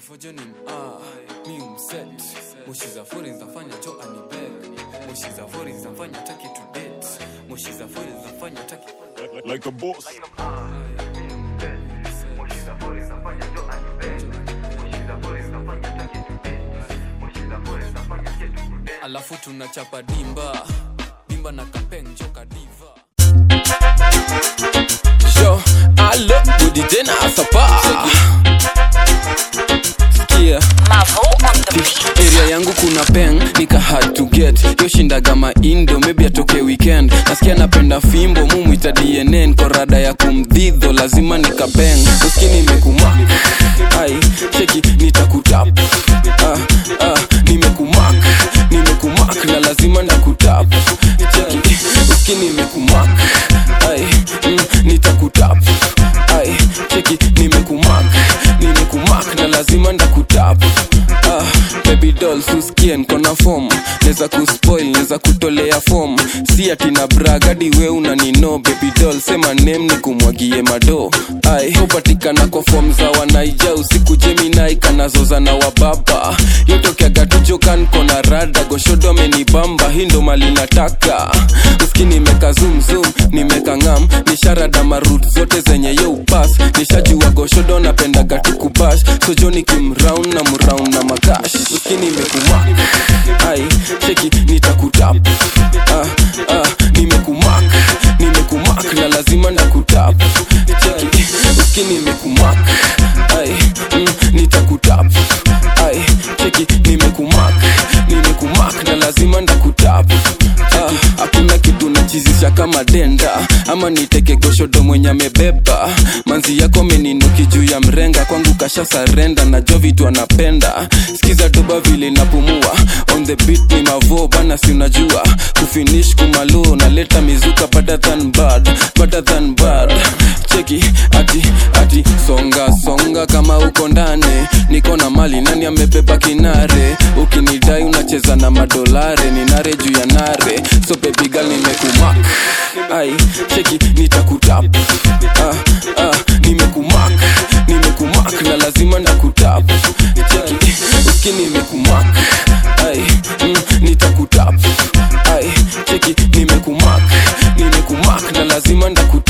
fojonim ah, mi umset moshi za fori zinafanya jo anibeg moshi za fori zinafanya taki to date moshi za fori zinafanya taki like a boss. alafu tunachapa dimba dimba na kapeng joka diva Yo, alo, rudi tena sapa Sikia Mavo on the beat. area yangu kuna peng nika hard to get yoshindaga maindo maybe atoke weekend nasikia napenda fimbo mumwita dnn korada ya kumdhidho lazima nikapeng uskini imekumak ai cheki nitakutap ah, ah, nimekumak nimekumak na lazima nakutap cheki uskini imekumak ai mm, nitakutap ai cheki nimekumak nimekumak na lazima ndakutap ah, baby doll suskie nkona fom neza kuspoil neza kutolea fom si ati na bragadi we unanino baby doll sema nem ni kumwagie mado ai hupatikana kwa fom za wanaija usiku jeminai kanazoza na wababa yotokeagatujokan kona rada goshodo amenibamba hii ndo mali nataka uski nimeka zumzum nimeka ngam nisharada marut zote zenye yo upas nishajua goshodo napendaga tukubash sojoni kimraun na mraun na makash uski nimekumak ai cheki nitakutap ah, ah, nimekumak nimekumak na lazima nakutap cheki uski nimekumak ai mm, nitakutap ai cheki nimekumak nimekumak na lazima ndakutap ah, hakuna kitu nachizisha kama denda ama niteke goshodo mwenye amebeba manzi yako meninuki juu ya mrenga kwangu kasha sarenda najua vitu anapenda skiza doba vile napumua on the beat ni mavo bana si unajua kufinish kumalo naleta mizuka better than bad better than bad cheki ati ati songa songa kama uko ndani niko na mali nani amebeba kinare ukinidai unacheza na madolare ni nare juu ya nare so baby girl nimekumak ai cheki nitakutap ah, ah, nimekumak nimekumak na lazima ndakutap cheki uski nimekumak ai mm, nitakutap ai cheki nimekumak nimekumak na lazima ndakutap